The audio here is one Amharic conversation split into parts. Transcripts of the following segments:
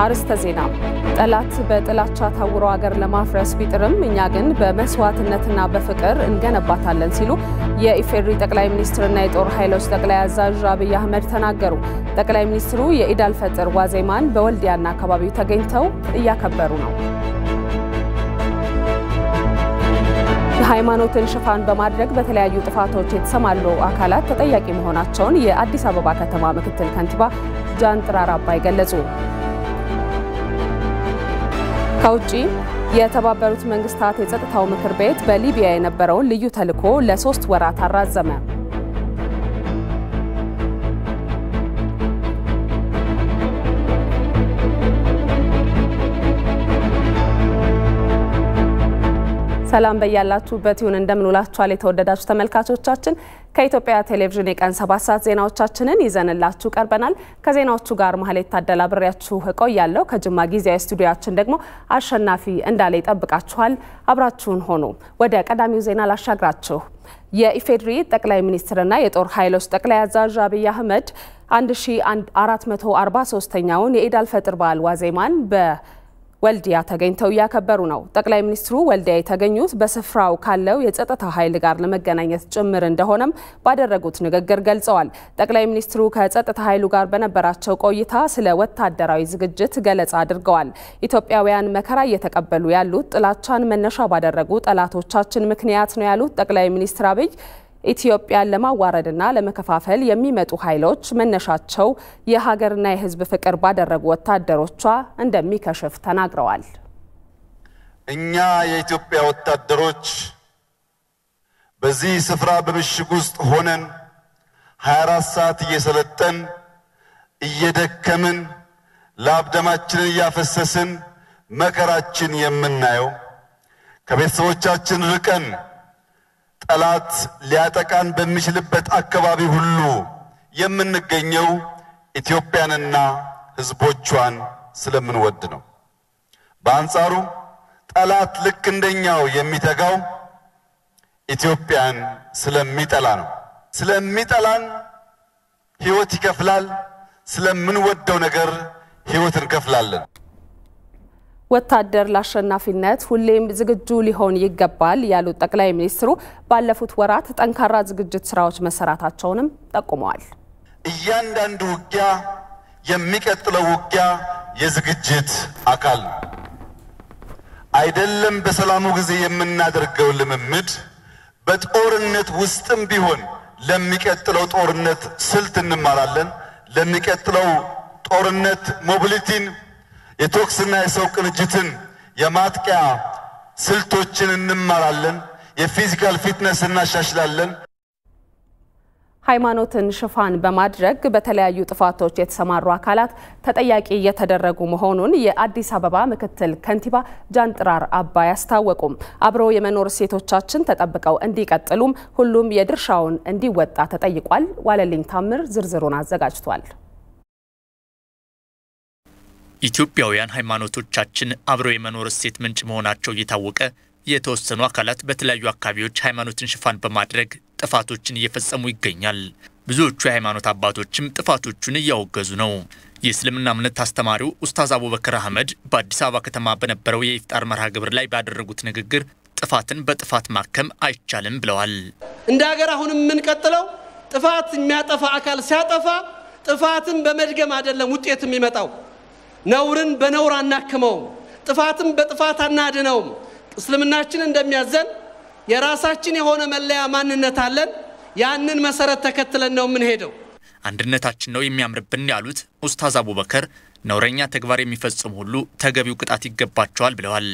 አርዕስተ ዜና። ጠላት በጥላቻ ታውሮ አገር ለማፍረስ ቢጥርም እኛ ግን በመስዋዕትነትና በፍቅር እንገነባታለን ሲሉ የኢፌዴሪ ጠቅላይ ሚኒስትርና የጦር ኃይሎች ጠቅላይ አዛዥ አብይ አህመድ ተናገሩ። ጠቅላይ ሚኒስትሩ የኢድ አልፈጥር ዋዜማን በወልዲያና አካባቢው ተገኝተው እያከበሩ ነው። የሃይማኖትን ሽፋን በማድረግ በተለያዩ ጥፋቶች የተሰማሩ አካላት ተጠያቂ መሆናቸውን የአዲስ አበባ ከተማ ምክትል ከንቲባ ጃንጥራር አባይ ገለጹ። ከውጭ የተባበሩት መንግስታት የጸጥታው ምክር ቤት በሊቢያ የነበረውን ልዩ ተልዕኮ ለሶስት ወራት አራዘመ። ሰላም በያላችሁበት ይሁን። እንደምንውላችኋል የተወደዳችሁ ተመልካቾቻችን። ከኢትዮጵያ ቴሌቪዥን የቀን ሰባት ሰዓት ዜናዎቻችንን ይዘንላችሁ ቀርበናል። ከዜናዎቹ ጋር ማህሌት ታደላ ብሬያችሁ እቆያለሁ። ከጅማ ጊዜያዊ ስቱዲዮችን ደግሞ አሸናፊ እንዳለ ይጠብቃችኋል። አብራችሁን ሆኑ። ወደ ቀዳሚው ዜና ላሻግራችሁ። የኢፌዴሪ ጠቅላይ ሚኒስትርና የጦር ኃይሎች ጠቅላይ አዛዥ አብይ አህመድ 1443ኛውን የኢድ አልፈጥር በዓል ዋዜማን በ ወልዲያ ተገኝተው እያከበሩ ነው። ጠቅላይ ሚኒስትሩ ወልዲያ የተገኙት በስፍራው ካለው የጸጥታ ኃይል ጋር ለመገናኘት ጭምር እንደሆነም ባደረጉት ንግግር ገልጸዋል። ጠቅላይ ሚኒስትሩ ከጸጥታ ኃይሉ ጋር በነበራቸው ቆይታ ስለ ወታደራዊ ዝግጅት ገለጻ አድርገዋል። ኢትዮጵያውያን መከራ እየተቀበሉ ያሉት ጥላቻን መነሻ ባደረጉ ጠላቶቻችን ምክንያት ነው ያሉት ጠቅላይ ሚኒስትር አብይ ኢትዮጵያን ለማዋረድና ለመከፋፈል የሚመጡ ኃይሎች መነሻቸው የሀገርና የሕዝብ ፍቅር ባደረጉ ወታደሮቿ እንደሚከሽፍ ተናግረዋል። እኛ የኢትዮጵያ ወታደሮች በዚህ ስፍራ በምሽግ ውስጥ ሆነን 24 ሰዓት እየሰለጠን እየደከምን ላብ ደማችንን እያፈሰስን መከራችን የምናየው ከቤተሰቦቻችን ርቀን ጠላት ሊያጠቃን በሚችልበት አካባቢ ሁሉ የምንገኘው ኢትዮጵያንና ሕዝቦቿን ስለምንወድ ነው። በአንጻሩ ጠላት ልክ እንደኛው የሚተጋው ኢትዮጵያን ስለሚጠላ ነው። ስለሚጠላን ሕይወት ይከፍላል። ስለምንወደው ነገር ሕይወት እንከፍላለን። ወታደር ለአሸናፊነት ሁሌም ዝግጁ ሊሆን ይገባል ያሉት ጠቅላይ ሚኒስትሩ ባለፉት ወራት ጠንካራ ዝግጅት ስራዎች መሰራታቸውንም ጠቁመዋል። እያንዳንዱ ውጊያ የሚቀጥለው ውጊያ የዝግጅት አካል ነው። አይደለም በሰላሙ ጊዜ የምናደርገው ልምምድ፣ በጦርነት ውስጥም ቢሆን ለሚቀጥለው ጦርነት ስልት እንማራለን። ለሚቀጥለው ጦርነት ሞቢሊቲን የቶክስና የሰው ቅንጅትን የማጥቂያ ስልቶችን እንማራለን። የፊዚካል ፊትነስ እናሻሽላለን። ሃይማኖትን ሽፋን በማድረግ በተለያዩ ጥፋቶች የተሰማሩ አካላት ተጠያቂ እየተደረጉ መሆኑን የአዲስ አበባ ምክትል ከንቲባ ጃንጥራር አባይ አስታወቁም። አብረው የመኖር እሴቶቻችን ተጠብቀው እንዲቀጥሉም ሁሉም የድርሻውን እንዲወጣ ተጠይቋል። ዋለልኝ ታምር ዝርዝሩን አዘጋጅቷል። ኢትዮጵያውያን ሃይማኖቶቻችን አብረው የመኖር እሴት ምንጭ መሆናቸው እየታወቀ የተወሰኑ አካላት በተለያዩ አካባቢዎች ሃይማኖትን ሽፋን በማድረግ ጥፋቶችን እየፈጸሙ ይገኛል። ብዙዎቹ የሃይማኖት አባቶችም ጥፋቶቹን እያወገዙ ነው። የእስልምና እምነት አስተማሪው ኡስታዝ አቡበክር አህመድ በአዲስ አበባ ከተማ በነበረው የኢፍጣር መርሃ ግብር ላይ ባደረጉት ንግግር ጥፋትን በጥፋት ማከም አይቻልም ብለዋል። እንደ ሀገር አሁንም የምንቀጥለው ጥፋት የሚያጠፋ አካል ሲያጠፋ ጥፋትን በመድገም አይደለም ውጤት የሚመጣው ነውርን በነውር አናክመውም። ጥፋትም በጥፋት አናድነውም። እስልምናችን እንደሚያዘን የራሳችን የሆነ መለያ ማንነት አለን። ያንን መሰረት ተከትለን ነው የምንሄደው። አንድነታችን ነው የሚያምርብን ያሉት ኡስታዝ አቡበከር ነውረኛ ተግባር የሚፈጽሙ ሁሉ ተገቢው ቅጣት ይገባቸዋል ብለዋል።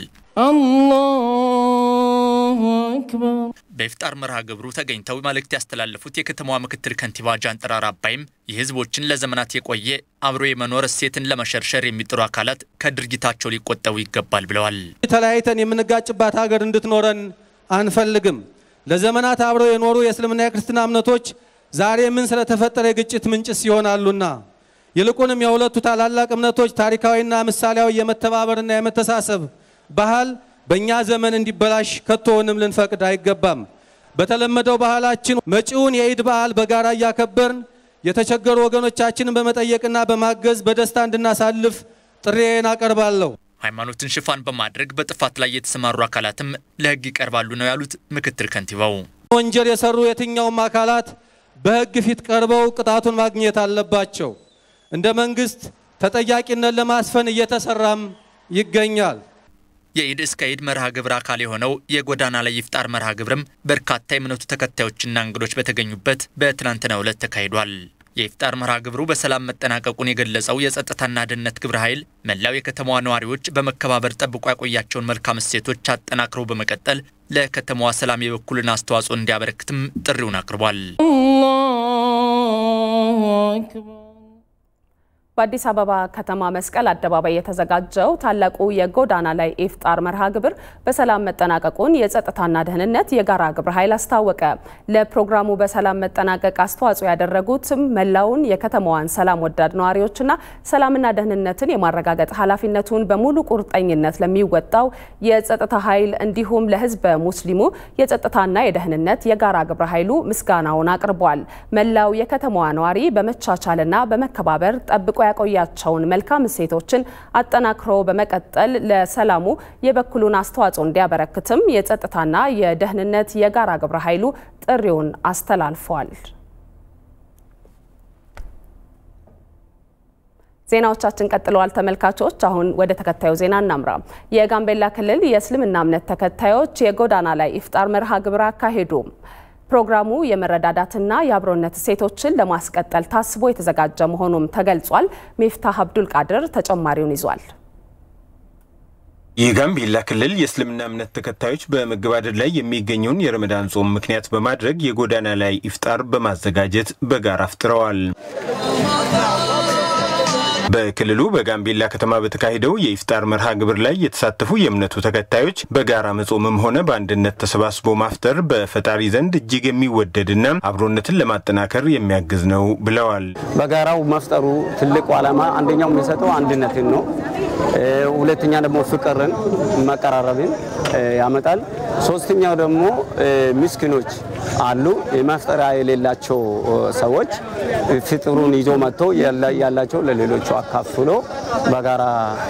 አላሁ አክበር። በኢፍጣር መርሃ ግብሩ ተገኝተው መልእክት ያስተላለፉት የከተማዋ ምክትል ከንቲባ ጃንጥራር አባይም የሕዝቦችን ለዘመናት የቆየ አብሮ የመኖር እሴትን ለመሸርሸር የሚጥሩ አካላት ከድርጊታቸው ሊቆጠቡ ይገባል ብለዋል። ተለያይተን የምንጋጭባት ሀገር እንድትኖረን አንፈልግም። ለዘመናት አብረው የኖሩ የእስልምና የክርስትና እምነቶች ዛሬ ምን ስለተፈጠረ የግጭት ምንጭስ ይሆናሉና ይልቁንም የሁለቱ ታላላቅ እምነቶች ታሪካዊና ምሳሌያዊ የመተባበርና የመተሳሰብ ባህል በእኛ ዘመን እንዲበላሽ ከቶውንም ልንፈቅድ አይገባም። በተለመደው ባህላችን መጪውን የኢድ በዓል በጋራ እያከበርን የተቸገሩ ወገኖቻችንን በመጠየቅና በማገዝ በደስታ እንድናሳልፍ ጥሪዬን አቀርባለሁ። ሃይማኖትን ሽፋን በማድረግ በጥፋት ላይ የተሰማሩ አካላትም ለሕግ ይቀርባሉ ነው ያሉት ምክትል ከንቲባው። ወንጀል የሰሩ የትኛውም አካላት በሕግ ፊት ቀርበው ቅጣቱን ማግኘት አለባቸው። እንደ መንግስት ተጠያቂነት ለማስፈን እየተሰራም ይገኛል። የኢድ እስከ ኢድ መርሃ ግብር አካል የሆነው የጎዳና ላይ ይፍጣር መርሃ ግብርም በርካታ የእምነቱ ተከታዮችና እንግዶች በተገኙበት በትናንትናው ዕለት ተካሂዷል። የኢፍጣር መርሃ ግብሩ በሰላም መጠናቀቁን የገለጸው የጸጥታና ደህንነት ግብረ ኃይል መላው የከተማዋ ነዋሪዎች በመከባበር ጠብቆ ያቆያቸውን መልካም እሴቶች አጠናክረው በመቀጠል ለከተማዋ ሰላም የበኩልን አስተዋጽኦ እንዲያበረክትም ጥሪውን አቅርቧል። በአዲስ አበባ ከተማ መስቀል አደባባይ የተዘጋጀው ታላቁ የጎዳና ላይ ኢፍጣር መርሃ ግብር በሰላም መጠናቀቁን የጸጥታና ደህንነት የጋራ ግብረ ኃይል አስታወቀ። ለፕሮግራሙ በሰላም መጠናቀቅ አስተዋጽኦ ያደረጉትም መላውን የከተማዋን ሰላም ወዳድ ነዋሪዎችና ሰላምና ደህንነትን የማረጋገጥ ኃላፊነቱን በሙሉ ቁርጠኝነት ለሚወጣው የጸጥታ ኃይል እንዲሁም ለሕዝበ ሙስሊሙ የጸጥታና የደህንነት የጋራ ግብረ ኃይሉ ምስጋናውን አቅርቧል። መላው የከተማዋ ነዋሪ በመቻቻልና በመከባበር ጠብቆ ያቆያቸውን መልካም እሴቶችን አጠናክሮ በመቀጠል ለሰላሙ የበኩሉን አስተዋጽኦ እንዲያበረክትም የጸጥታና የደህንነት የጋራ ግብረ ኃይሉ ጥሪውን አስተላልፏል። ዜናዎቻችን ቀጥለዋል ተመልካቾች። አሁን ወደ ተከታዩ ዜና እናምራ። የጋምቤላ ክልል የእስልምና እምነት ተከታዮች የጎዳና ላይ ኢፍጣር መርሃ ግብር አካሄዱ። ፕሮግራሙ የመረዳዳትና የአብሮነት እሴቶችን ለማስቀጠል ታስቦ የተዘጋጀ መሆኑም ተገልጿል። ሚፍታህ አብዱል ቃድር ተጨማሪውን ይዟል። የጋምቤላ ክልል የእስልምና እምነት ተከታዮች በመገባደድ ላይ የሚገኘውን የረመዳን ጾም ምክንያት በማድረግ የጎዳና ላይ ኢፍጣር በማዘጋጀት በጋራ አፍጥረዋል። በክልሉ በጋምቤላ ከተማ በተካሄደው የኢፍጣር መርሃ ግብር ላይ የተሳተፉ የእምነቱ ተከታዮች በጋራ መጾምም ሆነ በአንድነት ተሰባስቦ ማፍጠር በፈጣሪ ዘንድ እጅግ የሚወደድና አብሮነትን ለማጠናከር የሚያግዝ ነው ብለዋል። በጋራው መፍጠሩ ትልቁ ዓላማ አንደኛው የሚሰጠው አንድነትን ነው። ሁለተኛ ደግሞ ፍቅርን፣ መቀራረብን ያመጣል። ሶስተኛው ደግሞ ምስኪኖች አሉ የማፍጠሪያ የሌላቸው ሰዎች ፍጥሩን ይዞ መጥቶ ያላቸው ለሌሎቹ አካፍሎ በጋራ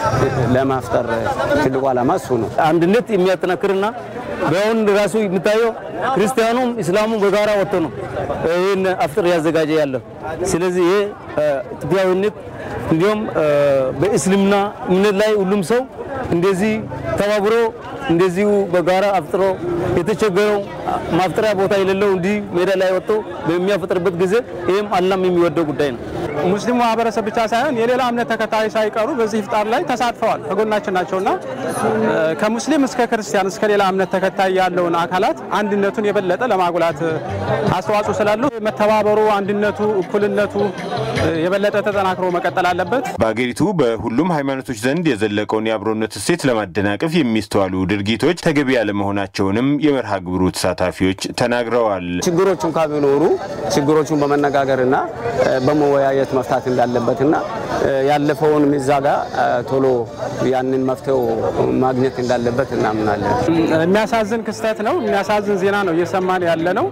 ለማፍጠር ትልቁ ዓላማ እሱ ነው። አንድነት የሚያጠናክርና በአሁን ራሱ የሚታየው ክርስቲያኑም እስላሙም በጋራ ወጥቶ ነው ይህን አፍጥር ያዘጋጀ ያለው። ስለዚህ ይሄ ኢትዮጵያዊነት እንዲሁም በእስልምና እምነት ላይ ሁሉም ሰው እንደዚህ ተባብሮ እንደዚሁ በጋራ አፍጥሮ የተቸገረው ማፍጠሪያ ቦታ የሌለው እንዲህ ሜዳ ላይ ወጥቶ በሚያፈጥርበት ጊዜ ይህም አላም የሚወደው ጉዳይ ነው። ሙስሊሙ ማህበረሰብ ብቻ ሳይሆን የሌላ እምነት ተከታይ ሳይቀሩ በዚህ ኢፍጣር ላይ ተሳትፈዋል፣ ከጎናችን ናቸውና ከሙስሊም እስከ ክርስቲያን እስከ ሌላ እምነት ተከታይ ያለውን አካላት አንድነቱን የበለጠ ለማጉላት አስተዋጽኦ ስላለው መተባበሩ፣ አንድነቱ፣ እኩልነቱ የበለጠ ተጠናክሮ መቀጠል አለበት። በአገሪቱ በሁሉም ሃይማኖቶች ዘንድ የዘለቀውን የአብሮነት እሴት ለማደናቀፍ የሚስተዋሉ ድርጊቶች ተገቢ ያለመሆናቸውንም የመርሃ ግብሩ ተሳታፊዎች ተናግረዋል። ችግሮቹ እንኳ ቢኖሩ ችግሮቹን በመነጋገርና በመወያየት መፍታት እንዳለበትና ያለፈውን እዛ ጋር ቶሎ ያንን መፍትሄው ማግኘት እንዳለበት እናምናለን። የሚያሳዝን ክስተት ነው። የሚያሳዝን ዜና ነው እየሰማን ያለ ነው።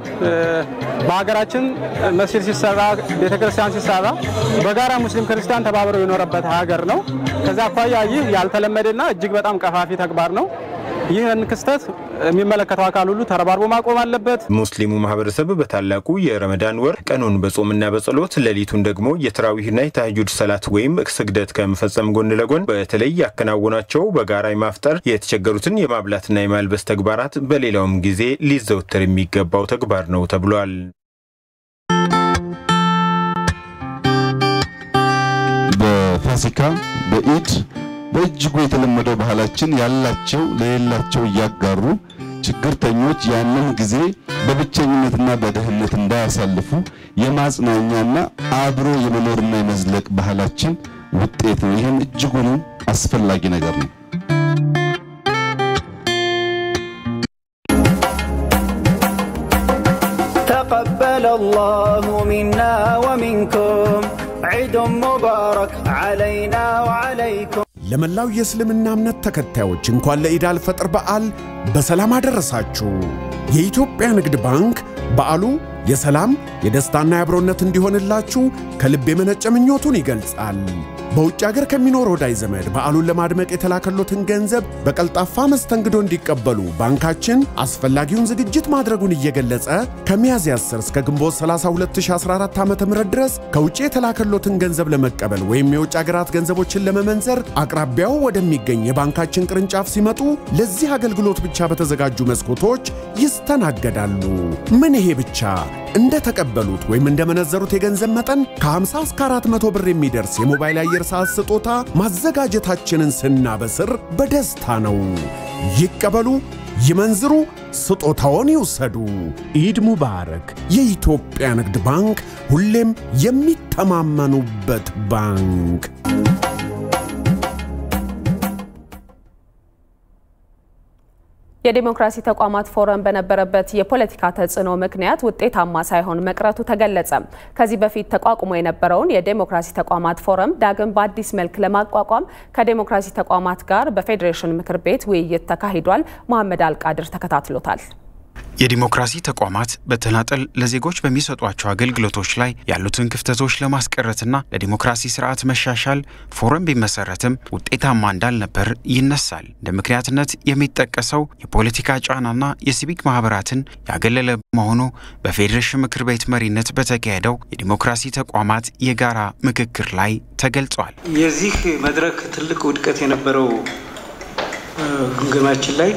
በሀገራችን መስጊድ ሲሰራ፣ ቤተክርስቲያን ሲሰራ በጋራ ሙስሊም ክርስቲያን ተባብረው የኖረበት ሀገር ነው። ከዛ አኳያ ይህ ያልተለመደና እጅግ በጣም ቀፋፊ ተግባር ነው። ይህን ክስተት የሚመለከተው አካል ሁሉ ተረባርቦ ማቆም አለበት። ሙስሊሙ ማህበረሰብ በታላቁ የረመዳን ወር ቀኑን በጾምና በጸሎት ሌሊቱን ደግሞ የተራዊህና የተሃጁድ ሰላት ወይም ስግደት ከመፈጸም ጎን ለጎን በተለይ ያከናወናቸው በጋራ የማፍጠር የተቸገሩትን የማብላትና የማልበስ ተግባራት በሌላውም ጊዜ ሊዘወተር የሚገባው ተግባር ነው ተብሏል። በፋሲካ በኢድ በእጅጉ የተለመደው ባህላችን ያላቸው ለሌላቸው እያጋሩ ችግርተኞች ያንን ጊዜ በብቸኝነትና በድህነት እንዳያሳልፉ የማጽናኛና አብሮ የመኖርና የመዝለቅ ባህላችን ውጤት ነው። ይህም እጅጉኑ አስፈላጊ ነገር ነው። تقبل الله منا ومنكم عيد مبارك علينا وعليكم ለመላው የእስልምና እምነት ተከታዮች እንኳን ለኢድ አልፈጥር በዓል በሰላም አደረሳችሁ። የኢትዮጵያ ንግድ ባንክ በዓሉ የሰላም የደስታና የአብሮነት እንዲሆንላችሁ ከልብ የመነጨ ምኞቱን ይገልጻል። በውጭ ሀገር ከሚኖር ወዳጅ ዘመድ በዓሉን ለማድመቅ የተላከሎትን ገንዘብ በቀልጣፋ መስተንግዶ እንዲቀበሉ ባንካችን አስፈላጊውን ዝግጅት ማድረጉን እየገለጸ ከሚያዝያ 10 እስከ ግንቦት 30 2014 ዓ.ም ድረስ ከውጭ የተላከሎትን ገንዘብ ለመቀበል ወይም የውጭ ሀገራት ገንዘቦችን ለመመንዘር አቅራቢያው ወደሚገኝ የባንካችን ቅርንጫፍ ሲመጡ ለዚህ አገልግሎት ብቻ በተዘጋጁ መስኮቶች ይስተናገዳሉ። ምን ይሄ ብቻ እንደተቀበሉት ወይም እንደመነዘሩት የገንዘብ መጠን ከ50 እስከ 400 ብር የሚደርስ የሞባይል አየር ሰዓት ስጦታ ማዘጋጀታችንን ስናበስር በደስታ ነው። ይቀበሉ፣ ይመንዝሩ፣ ስጦታውን ይውሰዱ። ኢድ ሙባረክ። የኢትዮጵያ ንግድ ባንክ ሁሌም የሚተማመኑበት ባንክ። የዲሞክራሲ ተቋማት ፎረም በነበረበት የፖለቲካ ተጽዕኖ ምክንያት ውጤታማ ሳይሆን መቅረቱ ተገለጸ። ከዚህ በፊት ተቋቁሞ የነበረውን የዲሞክራሲ ተቋማት ፎረም ዳግም በአዲስ መልክ ለማቋቋም ከዲሞክራሲ ተቋማት ጋር በፌዴሬሽን ምክር ቤት ውይይት ተካሂዷል። መሐመድ አልቃድር ተከታትሎታል። የዲሞክራሲ ተቋማት በተናጠል ለዜጎች በሚሰጧቸው አገልግሎቶች ላይ ያሉትን ክፍተቶች ለማስቀረትና ለዲሞክራሲ ስርዓት መሻሻል ፎረም ቢመሰረትም ውጤታማ እንዳልነበር ይነሳል። እንደ ምክንያትነት የሚጠቀሰው የፖለቲካ ጫናና የሲቪክ ማህበራትን ያገለለ መሆኑ በፌዴሬሽን ምክር ቤት መሪነት በተካሄደው የዲሞክራሲ ተቋማት የጋራ ምክክር ላይ ተገልጿል። የዚህ መድረክ ትልቅ ውድቀት የነበረው ግምገማችን ላይ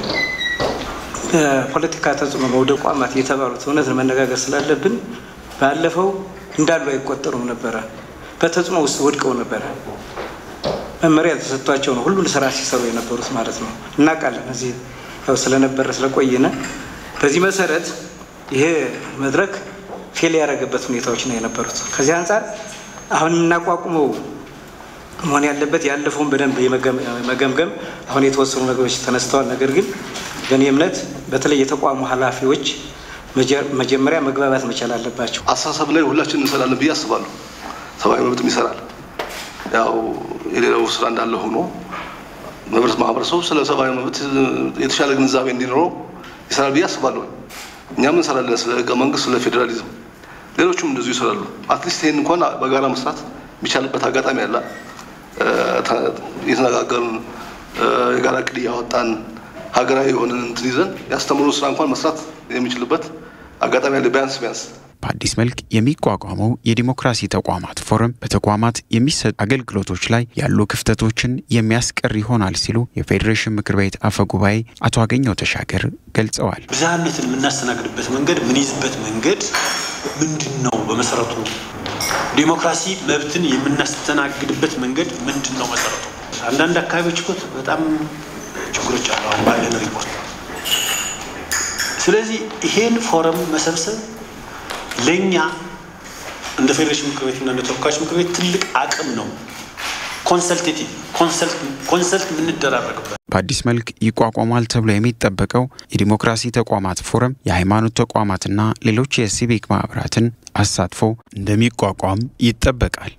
ፖለቲካ ተጽዕኖ መውደቅ ተቋማት የተባሉት እውነት መነጋገር ስላለብን ባለፈው እንዳሉ አይቆጠሩም ነበረ። በተጽዕኖ ውስጥ ወድቀው ነበረ። መመሪያ ተሰጥቷቸው ነው ሁሉን ስራ ሲሰሩ የነበሩት ማለት ነው። እናውቃለን። እዚህ ያው ስለነበረ ስለቆየነ በዚህ መሰረት ይሄ መድረክ ፌል ያደረገበት ሁኔታዎች ነው የነበሩት። ከዚህ አንጻር አሁን የምናቋቁመው መሆን ያለበት ያለፈውን በደንብ የመገምገም አሁን የተወሰኑ ነገሮች ተነስተዋል። ነገር ግን በእኔ እምነት በተለይ የተቋሙ ኃላፊዎች መጀመሪያ መግባባት መቻል አለባቸው። አስተሳሰብ ላይ ሁላችን እንሰራለን ብዬ አስባለሁ። ሰብአዊ መብትም ይሰራል። ያው የሌላው ስራ እንዳለ ሆኖ መብረት ማህበረሰቡ ስለ ሰብአዊ መብት የተሻለ ግንዛቤ እንዲኖረው ይሰራል ብዬ አስባለሁ። እኛም እንሰራለን፣ ስለ ህገ መንግስት፣ ስለ ፌዴራሊዝም፣ ሌሎቹም እንደዚሁ ይሰራሉ። አትሊስት ይህን እንኳን በጋራ መስራት የሚቻልበት አጋጣሚ አለ። እየተነጋገርን የጋራ እቅድ እያወጣን ሀገራዊ የሆነ እንትን ይዘን ያስተምሩ ስራ እንኳን መስራት የሚችልበት አጋጣሚ አለ። ቢያንስ ቢያንስ በአዲስ መልክ የሚቋቋመው የዲሞክራሲ ተቋማት ፎረም በተቋማት የሚሰጡ አገልግሎቶች ላይ ያሉ ክፍተቶችን የሚያስቀር ይሆናል ሲሉ የፌዴሬሽን ምክር ቤት አፈ ጉባኤ አቶ አገኘው ተሻገር ገልጸዋል። ብዝሃነትን የምናስተናግድበት መንገድ የምንይዝበት መንገድ ምንድን ነው? በመሰረቱ ዲሞክራሲ መብትን የምናስተናግድበት መንገድ ምንድን ነው መሰረቱ? አንዳንድ አካባቢዎች እኮ በጣም ችግሮች አሉ አሁን ባለን ሪፖርት። ስለዚህ ይሄን ፎረም መሰብሰብ ለእኛ እንደ ፌዴሬሽን ምክር ቤትና እንደ ተወካዮች ምክር ቤት ትልቅ አቅም ነው። ኮንሰልቴቲቭ ኮንሰልት የምንደራረግበት በአዲስ መልክ ይቋቋማል ተብሎ የሚጠበቀው የዲሞክራሲ ተቋማት ፎረም የሃይማኖት ተቋማትና ሌሎች የሲቪክ ማህበራትን አሳትፎ እንደሚቋቋም ይጠበቃል።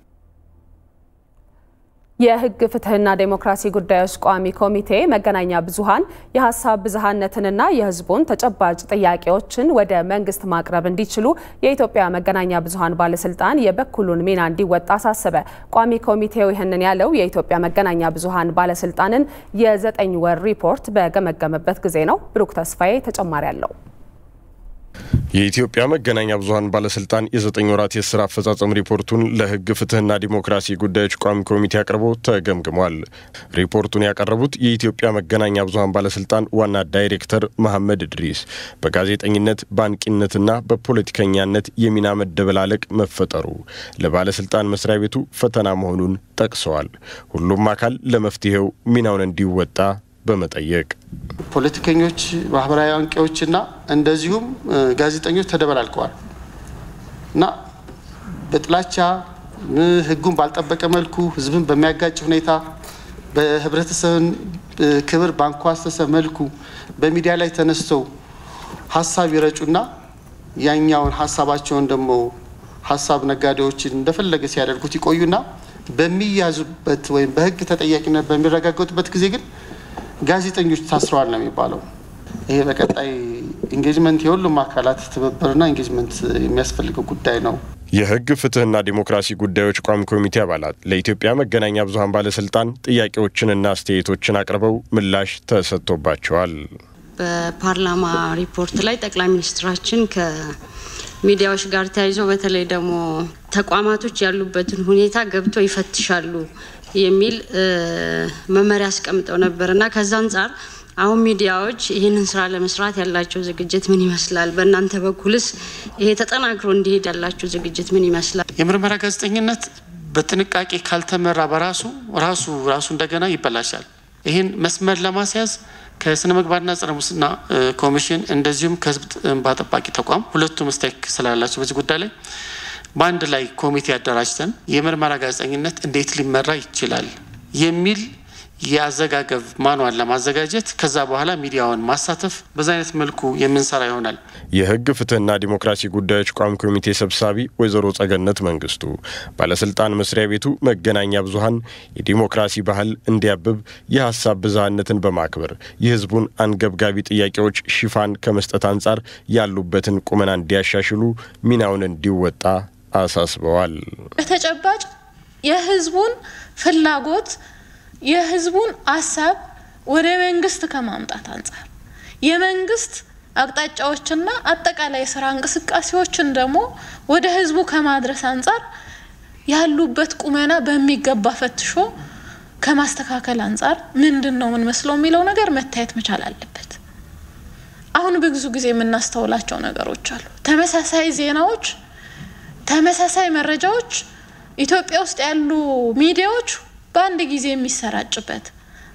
የሕግ ፍትህና ዴሞክራሲ ጉዳዮች ቋሚ ኮሚቴ መገናኛ ብዙኃን የሀሳብ ብዝሃነትንና የሕዝቡን ተጨባጭ ጥያቄዎችን ወደ መንግስት ማቅረብ እንዲችሉ የኢትዮጵያ መገናኛ ብዙኃን ባለስልጣን የበኩሉን ሚና እንዲወጣ አሳሰበ። ቋሚ ኮሚቴው ይህንን ያለው የኢትዮጵያ መገናኛ ብዙኃን ባለስልጣንን የዘጠኝ ወር ሪፖርት በገመገመበት ጊዜ ነው። ብሩክ ተስፋዬ ተጨማሪ አለው። የኢትዮጵያ መገናኛ ብዙኃን ባለስልጣን የዘጠኝ ወራት የስራ አፈጻጸም ሪፖርቱን ለህግ ፍትህና ዲሞክራሲ ጉዳዮች ቋሚ ኮሚቴ አቅርቦ ተገምግሟል። ሪፖርቱን ያቀረቡት የኢትዮጵያ መገናኛ ብዙኃን ባለስልጣን ዋና ዳይሬክተር መሐመድ እድሪስ በጋዜጠኝነት በአንቂነትና በፖለቲከኛነት የሚና መደበላለቅ መፈጠሩ ለባለስልጣን መስሪያ ቤቱ ፈተና መሆኑን ጠቅሰዋል። ሁሉም አካል ለመፍትሄው ሚናውን እንዲወጣ በመጠየቅ ፖለቲከኞች፣ ማህበራዊ አንቂዎችና እንደዚሁም ጋዜጠኞች ተደበላልቀዋል እና በጥላቻ ህጉን ባልጠበቀ መልኩ ህዝብን በሚያጋጭ ሁኔታ በህብረተሰብን ክብር ባንኳሰሰ መልኩ በሚዲያ ላይ ተነስተው ሀሳብ ይረጩና ያኛውን ሀሳባቸውን ደግሞ ሀሳብ ነጋዴዎችን እንደፈለገ ሲያደርጉት ይቆዩና በሚያዙበት ወይም በህግ ተጠያቂነት በሚረጋገጡበት ጊዜ ግን ጋዜጠኞች ታስረዋል ነው የሚባለው። ይሄ በቀጣይ ኢንጌጅመንት የሁሉም አካላት ትብብርና ኢንጌጅመንት የሚያስፈልገው ጉዳይ ነው። የህግ ፍትህና ዲሞክራሲ ጉዳዮች ቋሚ ኮሚቴ አባላት ለኢትዮጵያ መገናኛ ብዙኃን ባለስልጣን ጥያቄዎችንና አስተያየቶችን አቅርበው ምላሽ ተሰጥቶባቸዋል። በፓርላማ ሪፖርት ላይ ጠቅላይ ሚኒስትራችን ከሚዲያዎች ጋር ተያይዞ በተለይ ደግሞ ተቋማቶች ያሉበትን ሁኔታ ገብተው ይፈትሻሉ የሚል መመሪያ አስቀምጠው ነበር እና ከዛ አንጻር አሁን ሚዲያዎች ይህንን ስራ ለመስራት ያላቸው ዝግጅት ምን ይመስላል? በእናንተ በኩልስ ይሄ ተጠናክሮ እንዲሄድ ያላቸው ዝግጅት ምን ይመስላል? የምርመራ ጋዜጠኝነት በጥንቃቄ ካልተመራ በራሱ ራሱ ራሱ እንደገና ይበላሻል። ይህን መስመር ለማስያዝ ከስነ ምግባርና ጸረ ሙስና ኮሚሽን እንደዚሁም ከህዝብ እንባ ጠባቂ ተቋም ሁለቱም ስቴክ ስላላቸው በዚህ ጉዳይ ላይ በአንድ ላይ ኮሚቴ አደራጅተን የምርመራ ጋዜጠኝነት እንዴት ሊመራ ይችላል የሚል የአዘጋገብ ማኗን ለማዘጋጀት ከዛ በኋላ ሚዲያውን ማሳተፍ በዛ አይነት መልኩ የምንሰራ ይሆናል። የህግ ፍትህና ዲሞክራሲ ጉዳዮች ቋሚ ኮሚቴ ሰብሳቢ ወይዘሮ ጸገነት መንግስቱ ባለስልጣን መስሪያ ቤቱ መገናኛ ብዙኃን የዲሞክራሲ ባህል እንዲያብብ የሀሳብ ብዝሃነትን በማክበር የህዝቡን አንገብጋቢ ጥያቄዎች ሽፋን ከመስጠት አንጻር ያሉበትን ቁመና እንዲያሻሽሉ ሚናውን እንዲወጣ አሳስበዋል። በተጨባጭ የህዝቡን ፍላጎት የህዝቡን ሀሳብ ወደ መንግስት ከማምጣት አንጻር የመንግስት አቅጣጫዎችና አጠቃላይ የስራ እንቅስቃሴዎችን ደግሞ ወደ ህዝቡ ከማድረስ አንጻር ያሉበት ቁመና በሚገባ ፈትሾ ከማስተካከል አንጻር ምንድን ነው የምንመስለው የሚለው ነገር መታየት መቻል አለበት። አሁን ብዙ ጊዜ የምናስተውላቸው ነገሮች አሉ። ተመሳሳይ ዜናዎች፣ ተመሳሳይ መረጃዎች ኢትዮጵያ ውስጥ ያሉ ሚዲያዎች በአንድ ጊዜ የሚሰራጭበት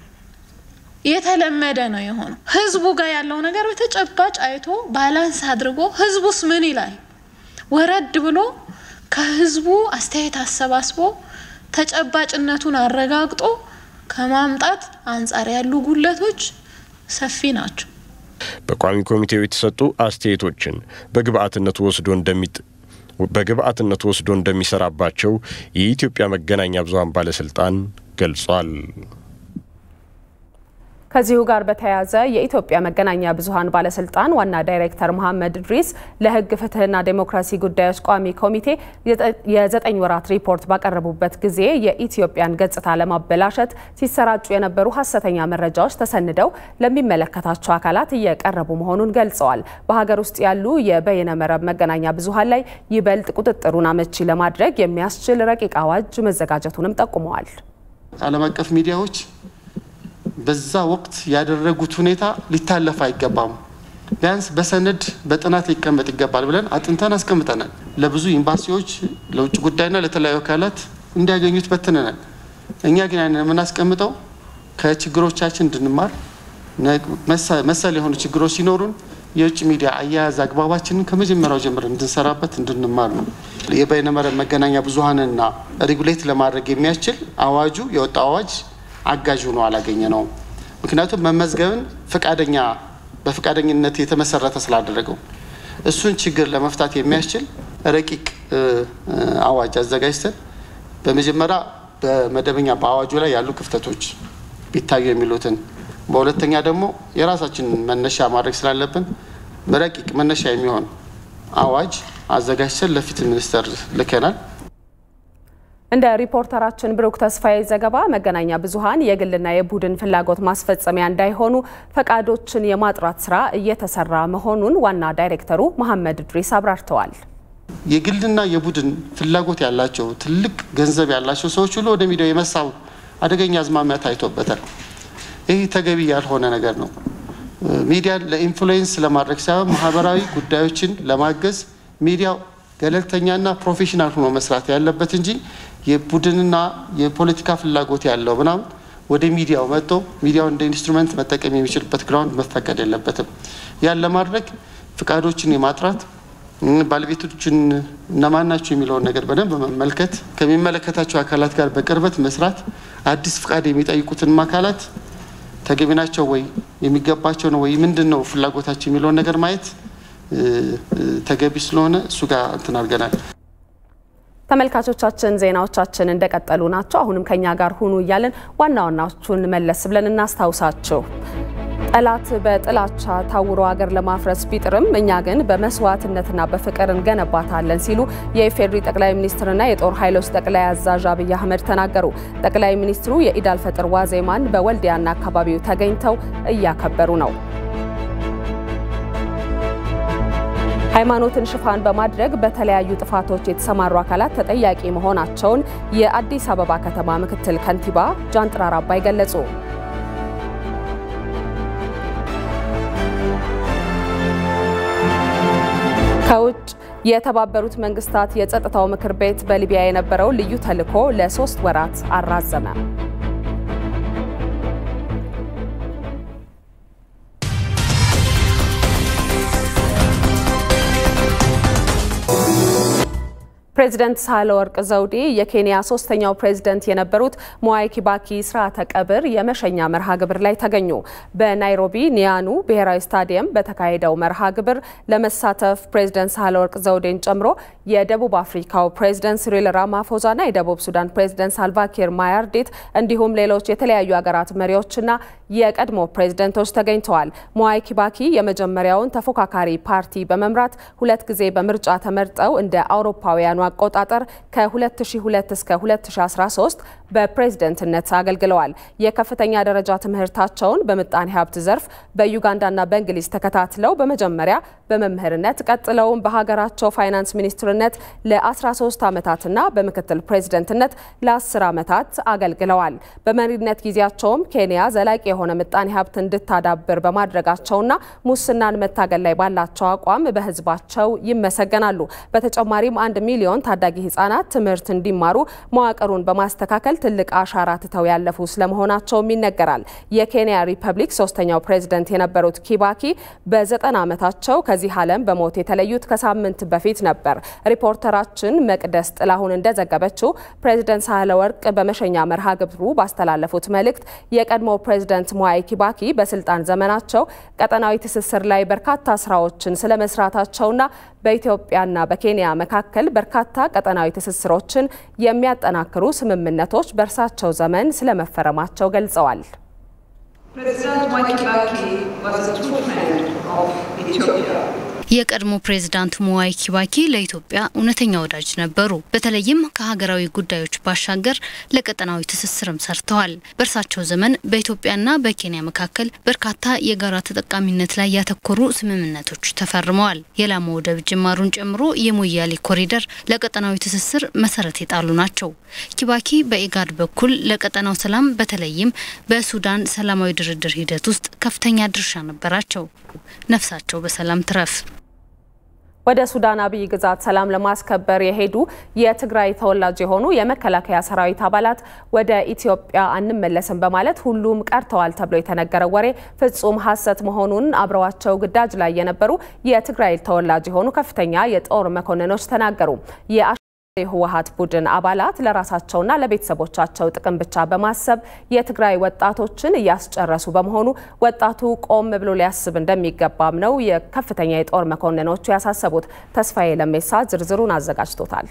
የተለመደ ነው የሆነው። ህዝቡ ጋር ያለው ነገር በተጨባጭ አይቶ ባላንስ አድርጎ ህዝቡስ ምን ይላል ወረድ ብሎ ከህዝቡ አስተያየት አሰባስቦ ተጨባጭነቱን አረጋግጦ ከማምጣት አንጻር ያሉ ጉለቶች ሰፊ ናቸው። በቋሚ ኮሚቴው የተሰጡ አስተያየቶችን በግብአትነት ወስዶ እንደሚጥ በግብአትነት ወስዶ እንደሚሰራባቸው የኢትዮጵያ መገናኛ ብዙኃን ባለስልጣን ገልጿል። ከዚሁ ጋር በተያያዘ የኢትዮጵያ መገናኛ ብዙኃን ባለስልጣን ዋና ዳይሬክተር መሐመድ እድሪስ ለህግ ፍትህና ዴሞክራሲ ጉዳዮች ቋሚ ኮሚቴ የዘጠኝ ወራት ሪፖርት ባቀረቡበት ጊዜ የኢትዮጵያን ገጽታ ለማበላሸት ሲሰራጩ የነበሩ ሀሰተኛ መረጃዎች ተሰንደው ለሚመለከታቸው አካላት እየቀረቡ መሆኑን ገልጸዋል። በሀገር ውስጥ ያሉ የበይነ መረብ መገናኛ ብዙኃን ላይ ይበልጥ ቁጥጥሩን አመቺ ለማድረግ የሚያስችል ረቂቅ አዋጅ መዘጋጀቱንም ጠቁመዋል። ዓለም አቀፍ ሚዲያዎች በዛ ወቅት ያደረጉት ሁኔታ ሊታለፍ አይገባም። ቢያንስ በሰነድ በጥናት ሊቀመጥ ይገባል ብለን አጥንተን አስቀምጠናል። ለብዙ ኤምባሲዎች፣ ለውጭ ጉዳይና ለተለያዩ አካላት እንዲያገኙት በትነናል። እኛ ግን ያንን የምናስቀምጠው ከችግሮቻችን እንድንማር መሰል የሆኑ ችግሮች ሲኖሩን የውጭ ሚዲያ አያያዝ አግባባችንን ከመጀመሪያው ጀምር እንድንሰራበት እንድንማር ነው። የበይነመረብ መገናኛ ብዙኃንና ሬጉሌት ለማድረግ የሚያስችል አዋጁ የወጣው አዋጅ አጋዥ ሆኖ አላገኘ ነው። ምክንያቱም መመዝገብን ፈቃደኛ በፈቃደኝነት የተመሰረተ ስላደረገው እሱን ችግር ለመፍታት የሚያስችል ረቂቅ አዋጅ አዘጋጅተን በመጀመሪያ በመደበኛ በአዋጁ ላይ ያሉ ክፍተቶች ቢታዩ የሚሉትን፣ በሁለተኛ ደግሞ የራሳችን መነሻ ማድረግ ስላለብን በረቂቅ መነሻ የሚሆን አዋጅ አዘጋጅተን ለፍትህ ሚኒስቴር ልከናል። እንደ ሪፖርተራችን ብሩክ ተስፋዬ ዘገባ መገናኛ ብዙኃን የግልና የቡድን ፍላጎት ማስፈጸሚያ እንዳይሆኑ ፈቃዶችን የማጥራት ስራ እየተሰራ መሆኑን ዋና ዳይሬክተሩ መሐመድ እድሪስ አብራርተዋል። የግልና የቡድን ፍላጎት ያላቸው ትልቅ ገንዘብ ያላቸው ሰዎች ሁሉ ወደ ሚዲያው የመሳብ አደገኛ አዝማሚያ ታይቶበታል። ይህ ተገቢ ያልሆነ ነገር ነው። ሚዲያን ለኢንፍሉዌንስ ለማድረግ ሳይሆን ማህበራዊ ጉዳዮችን ለማገዝ ሚዲያው ገለልተኛና ፕሮፌሽናል ሆኖ መስራት ያለበት እንጂ የቡድንና የፖለቲካ ፍላጎት ያለው ምናምን ወደ ሚዲያው መጥቶ ሚዲያው እንደ ኢንስትሩመንት መጠቀም የሚችልበት ግራውንድ መፈቀድ የለበትም። ያን ለማድረግ ፍቃዶችን የማጥራት ባለቤቶችን እነማን ናቸው የሚለውን ነገር በደንብ መመልከት፣ ከሚመለከታቸው አካላት ጋር በቅርበት መስራት፣ አዲስ ፍቃድ የሚጠይቁትንም አካላት ተገቢ ናቸው ወይ የሚገባቸው ነው ወይ ምንድን ነው ፍላጎታቸው የሚለውን ነገር ማየት ተገቢ ስለሆነ እሱ ጋር እንትን አድርገናል። ተመልካቾቻችን ዜናዎቻችን እንደቀጠሉ ናቸው። አሁንም ከኛ ጋር ሁኑ እያለን ዋና ዋናዎቹን መለስ ብለን እናስታውሳችሁ። ጠላት በጥላቻ ታውሮ ሀገር ለማፍረስ ቢጥርም እኛ ግን በመስዋዕትነትና በፍቅር እንገነባታለን ሲሉ የኢፌዴሪ ጠቅላይ ሚኒስትርና የጦር ኃይሎች ጠቅላይ አዛዥ አብይ አህመድ ተናገሩ። ጠቅላይ ሚኒስትሩ የኢዳል ፈጥር ዋዜማን በወልዲያና አካባቢው ተገኝተው እያከበሩ ነው። ሃይማኖትን ሽፋን በማድረግ በተለያዩ ጥፋቶች የተሰማሩ አካላት ተጠያቂ መሆናቸውን የአዲስ አበባ ከተማ ምክትል ከንቲባ ጃንጥራር አባይ ገለጹ። ከውጭ የተባበሩት መንግስታት የጸጥታው ምክር ቤት በሊቢያ የነበረው ልዩ ተልዕኮ ለሶስት ወራት አራዘመ። ፕሬዚደንት ሳህለወርቅ ዘውዴ የኬንያ ሶስተኛው ፕሬዚደንት የነበሩት ሞዋይ ኪባኪ ስርዓተ ቀብር የመሸኛ መርሃ ግብር ላይ ተገኙ። በናይሮቢ ኒያኑ ብሔራዊ ስታዲየም በተካሄደው መርሃ ግብር ለመሳተፍ ፕሬዚደንት ሳህለወርቅ ዘውዴን ጨምሮ የደቡብ አፍሪካው ፕሬዚደንት ሲሪል ራማፎዛና የደቡብ ሱዳን ፕሬዚደንት ሳልቫኪር ማያርዲት እንዲሁም ሌሎች የተለያዩ ሀገራት መሪዎችና የቀድሞ ፕሬዝደንቶች ተገኝተዋል። ሞዋይ ኪባኪ የመጀመሪያውን ተፎካካሪ ፓርቲ በመምራት ሁለት ጊዜ በምርጫ ተመርጠው እንደ አውሮፓውያኑ አቆጣጠር ከ2002 እስከ 2013 በፕሬዝደንትነት አገልግለዋል። የከፍተኛ ደረጃ ትምህርታቸውን በምጣኔ ሀብት ዘርፍ በዩጋንዳና በእንግሊዝ ተከታትለው በመጀመሪያ በመምህርነት ቀጥለውም በሀገራቸው ፋይናንስ ሚኒስትርነት ለ13 ዓመታትና በምክትል ፕሬዝደንትነት ለ10 ዓመታት አገልግለዋል። በመሪነት ጊዜያቸውም ኬንያ ዘላቂ የሆነ ምጣኔ ሀብት እንድታዳብር በማድረጋቸውና ሙስናን መታገል ላይ ባላቸው አቋም በሕዝባቸው ይመሰገናሉ። በተጨማሪም አንድ ሚሊዮን ታዳጊ ህጻናት ትምህርት እንዲማሩ መዋቅሩን በማስተካከል ትልቅ አሻራ ትተው ያለፉ ስለመሆናቸውም ይነገራል። የኬንያ ሪፐብሊክ ሶስተኛው ፕሬዝደንት የነበሩት ኪባኪ በዘጠና ዓመታቸው ከዚህ ዓለም በሞት የተለዩት ከሳምንት በፊት ነበር። ሪፖርተራችን መቅደስ ጥላሁን እንደዘገበችው ፕሬዝደንት ሳህለ ወርቅ በመሸኛ መርሃ ግብሩ ባስተላለፉት መልእክት የቀድሞ ፕሬዝደንት ሞዋይ ኪባኪ በስልጣን ዘመናቸው ቀጠናዊ ትስስር ላይ በርካታ ስራዎችን ስለመስራታቸውና በኢትዮጵያና በኬንያ መካከል በርካታ ቀጠናዊ ትስስሮችን የሚያጠናክሩ ስምምነቶች በእርሳቸው ዘመን ስለመፈረማቸው ገልጸዋል። የቀድሞ ፕሬዝዳንት ሞዋይ ኪባኪ ለኢትዮጵያ እውነተኛ ወዳጅ ነበሩ። በተለይም ከሀገራዊ ጉዳዮች ባሻገር ለቀጠናዊ ትስስርም ሰርተዋል። በእርሳቸው ዘመን በኢትዮጵያና በኬንያ መካከል በርካታ የጋራ ተጠቃሚነት ላይ ያተኮሩ ስምምነቶች ተፈርመዋል። የላሞ ወደብ ጅማሩን ጨምሮ የሞያሌ ኮሪደር ለቀጠናዊ ትስስር መሰረት የጣሉ ናቸው። ኪባኪ በኢጋድ በኩል ለቀጠናው ሰላም በተለይም በሱዳን ሰላማዊ ድርድር ሂደት ውስጥ ከፍተኛ ድርሻ ነበራቸው። ነፍሳቸው በሰላም ትረፍ። ወደ ሱዳን አብይ ግዛት ሰላም ለማስከበር የሄዱ የትግራይ ተወላጅ የሆኑ የመከላከያ ሰራዊት አባላት ወደ ኢትዮጵያ አንመለስም በማለት ሁሉም ቀርተዋል ተብሎ የተነገረው ወሬ ፍጹም ሐሰት መሆኑን አብረዋቸው ግዳጅ ላይ የነበሩ የትግራይ ተወላጅ የሆኑ ከፍተኛ የጦር መኮንኖች ተናገሩ። የህወሀት ቡድን አባላት ለራሳቸውና ለቤተሰቦቻቸው ጥቅም ብቻ በማሰብ የትግራይ ወጣቶችን እያስጨረሱ በመሆኑ ወጣቱ ቆም ብሎ ሊያስብ እንደሚገባም ነው የከፍተኛ የጦር መኮንኖቹ ያሳሰቡት። ተስፋዬ ለሜሳ ዝርዝሩን አዘጋጅቶታል።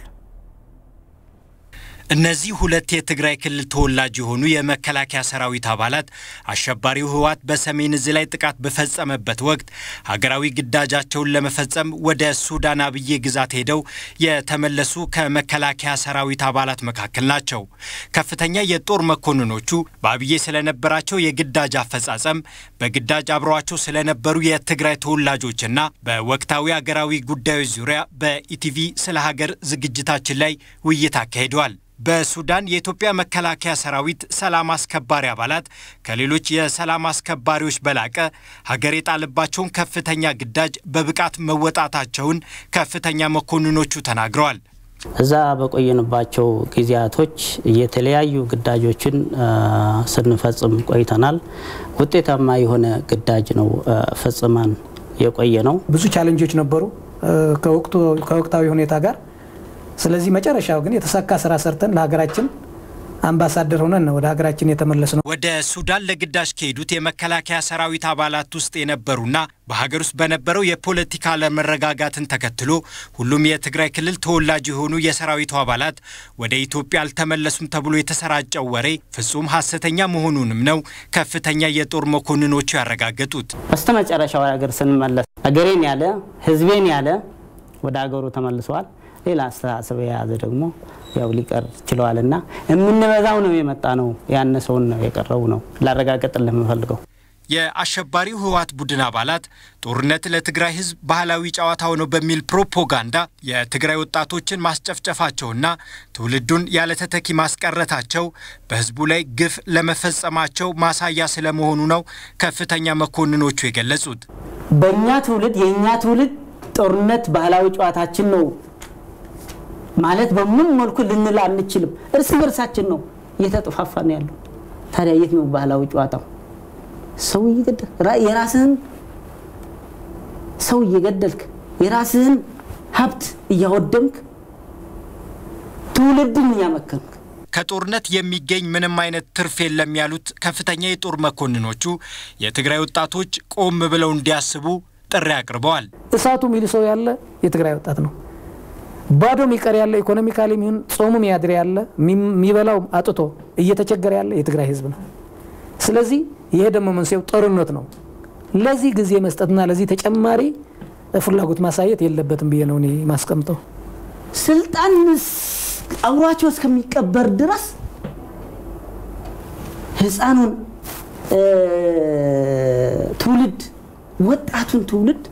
እነዚህ ሁለት የትግራይ ክልል ተወላጅ የሆኑ የመከላከያ ሰራዊት አባላት አሸባሪው ህወሓት በሰሜን እዝ ላይ ጥቃት በፈጸመበት ወቅት ሀገራዊ ግዳጃቸውን ለመፈጸም ወደ ሱዳን አብዬ ግዛት ሄደው የተመለሱ ከመከላከያ ሰራዊት አባላት መካከል ናቸው። ከፍተኛ የጦር መኮንኖቹ በአብዬ ስለነበራቸው የግዳጅ አፈጻጸም፣ በግዳጅ አብረዋቸው ስለነበሩ የትግራይ ተወላጆችና በወቅታዊ ሀገራዊ ጉዳዮች ዙሪያ በኢቲቪ ስለ ሀገር ዝግጅታችን ላይ ውይይት አካሂደዋል። በሱዳን የኢትዮጵያ መከላከያ ሰራዊት ሰላም አስከባሪ አባላት ከሌሎች የሰላም አስከባሪዎች በላቀ ሀገር የጣለባቸውን ከፍተኛ ግዳጅ በብቃት መወጣታቸውን ከፍተኛ መኮንኖቹ ተናግረዋል። እዛ በቆየንባቸው ጊዜያቶች የተለያዩ ግዳጆችን ስንፈጽም ቆይተናል። ውጤታማ የሆነ ግዳጅ ነው ፈጽመን የቆየ ነው። ብዙ ቻለንጆች ነበሩ ከወቅታዊ ሁኔታ ጋር ስለዚህ መጨረሻው ግን የተሳካ ስራ ሰርተን ለሀገራችን አምባሳደር ሆነን ነው ወደ ሀገራችን የተመለስ ነው። ወደ ሱዳን ለግዳጅ ከሄዱት የመከላከያ ሰራዊት አባላት ውስጥ የነበሩና በሀገር ውስጥ በነበረው የፖለቲካ አለመረጋጋትን ተከትሎ ሁሉም የትግራይ ክልል ተወላጅ የሆኑ የሰራዊቱ አባላት ወደ ኢትዮጵያ አልተመለሱም ተብሎ የተሰራጨው ወሬ ፍጹም ሐሰተኛ መሆኑንም ነው ከፍተኛ የጦር መኮንኖቹ ያረጋገጡት። በስተመጨረሻው ሀገር ስንመለስ ሀገሬን ያለ ህዝቤን ያለ ወደ ሀገሩ ተመልሰዋል። ሌላ አስተሳሰብ የያዘ ደግሞ ያው ሊቀር ችለዋል እና የምንበዛው ነው የመጣ ነው ያነሰውን ነው የቀረው ነው ላረጋገጥልህ የምፈልገው። የአሸባሪው ህወሓት ቡድን አባላት ጦርነት ለትግራይ ህዝብ ባህላዊ ጨዋታው ነው በሚል ፕሮፓጋንዳ የትግራይ ወጣቶችን ማስጨፍጨፋቸውና ትውልዱን ያለ ተተኪ ማስቀረታቸው በህዝቡ ላይ ግፍ ለመፈጸማቸው ማሳያ ስለመሆኑ ነው ከፍተኛ መኮንኖቹ የገለጹት። በእኛ ትውልድ የእኛ ትውልድ ጦርነት ባህላዊ ጨዋታችን ነው ማለት በምን መልኩ ልንል አንችልም። እርስ በርሳችን ነው እየተጠፋፋን ያለው። ታዲያ የት ነው ባህላዊ ጨዋታው? ሰው እየገደልክ የራስህን ሰው እየገደልክ የራስህን ሀብት እያወደምክ ትውልድን እያመከንክ ከጦርነት የሚገኝ ምንም አይነት ትርፍ የለም ያሉት ከፍተኛ የጦር መኮንኖቹ የትግራይ ወጣቶች ቆም ብለው እንዲያስቡ ጥሪ አቅርበዋል። እሳቱ ሚል ሰው ያለ የትግራይ ወጣት ነው። ባዶ ሚቀር ያለ ኢኮኖሚካሊ የሚሆን ጾሙ ሚያድር ያለ የሚበላው አጥቶ እየተቸገረ ያለ የትግራይ ህዝብ ነው። ስለዚህ ይሄ ደግሞ መንስኤው ጦርነት ነው። ለዚህ ጊዜ መስጠትና ለዚህ ተጨማሪ ፍላጎት ማሳየት የለበትም ብዬ ነው እኔ ማስቀምጠው። ስልጣን አብሯቸው እስከሚቀበር ድረስ ህፃኑን ትውልድ ወጣቱን ትውልድ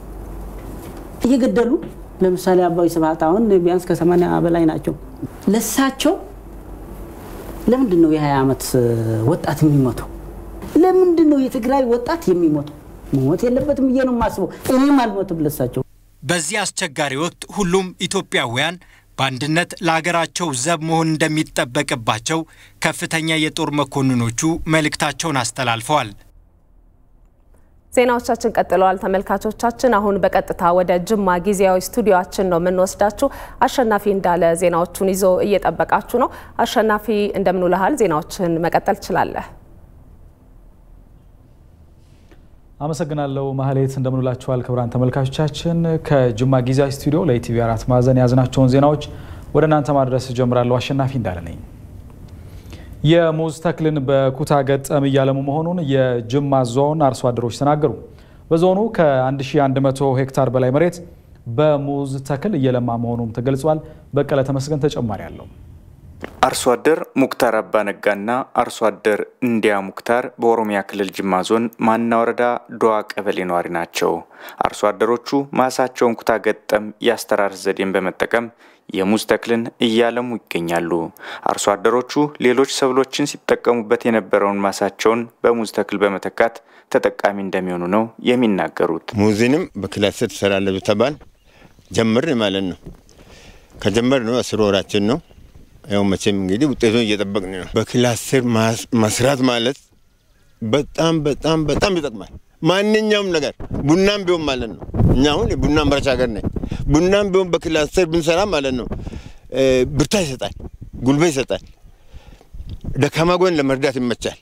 እየገደሉ ለምሳሌ አባይ ስብሀት አሁን ቢያንስ ከሰማንያ በላይ ናቸው። ለሳቸው ለምንድን ነው የ20 ዓመት ወጣት የሚሞተው? ለምንድን ነው የትግራይ ወጣት የሚሞተው? መሞት የለበትም ብዬ ነው የማስበው። እኔም አልሞትም ለሳቸው። በዚህ አስቸጋሪ ወቅት ሁሉም ኢትዮጵያውያን በአንድነት ለሀገራቸው ዘብ መሆን እንደሚጠበቅባቸው ከፍተኛ የጦር መኮንኖቹ መልእክታቸውን አስተላልፈዋል። ዜናዎቻችን ቀጥለዋል። ተመልካቾቻችን አሁን በቀጥታ ወደ ጅማ ጊዜያዊ ስቱዲዮችን ነው የምንወስዳችሁ። አሸናፊ እንዳለ ዜናዎቹን ይዞ እየጠበቃችሁ ነው። አሸናፊ እንደምንውልሃል፣ ዜናዎችን መቀጠል ትችላለህ። አመሰግናለሁ ማህሌት። እንደምንውላችኋል ክቡራን ተመልካቾቻችን። ከጅማ ጊዜያዊ ስቱዲዮ ለኢቲቪ አራት ማዕዘን የያዝናቸውን ዜናዎች ወደ እናንተ ማድረስ እጀምራለሁ። አሸናፊ እንዳለ ነኝ። የሙዝ ተክልን በኩታ ገጠም እያለሙ መሆኑን የጅማ ዞን አርሶ አደሮች ተናገሩ። በዞኑ ከ1100 ሄክታር በላይ መሬት በሙዝ ተክል እየለማ መሆኑም ተገልጿል። በቀለ ተመስገን ተጨማሪ አለው። አርሶ አደር ሙክታር አባ ነጋና አርሶ አደር እንዲያ ሙክታር በኦሮሚያ ክልል ጅማ ዞን ማና ወረዳ ዶዋ ቀበሌ ነዋሪ ናቸው። አርሶ አደሮቹ ማሳቸውን ኩታ ገጠም የአስተራረስ ዘዴን በመጠቀም የሙዝ ተክልን እያለሙ ይገኛሉ። አርሶ አደሮቹ ሌሎች ሰብሎችን ሲጠቀሙበት የነበረውን ማሳቸውን በሙዝ ተክል በመተካት ተጠቃሚ እንደሚሆኑ ነው የሚናገሩት። ሙዝንም በክላስተር ትሰራለህ ተባል ጀምር ማለት ነው። ከጀመር ነው አስር ወራችን ነው። ያው መቼም እንግዲህ ውጤቱን እየጠበቅን ነው። በክላስተር መስራት ማለት በጣም በጣም በጣም ይጠቅማል። ማንኛውም ነገር ቡናም ቢሆን ማለት ነው። እኛ አሁን የቡና አምራች ሀገር ነን። ቡናም ቢሆን በክላስተር ብንሰራ ማለት ነው ብርታ ይሰጣል፣ ጉልበት ይሰጣል፣ ደካማ ጎን ለመርዳት ይመቻል።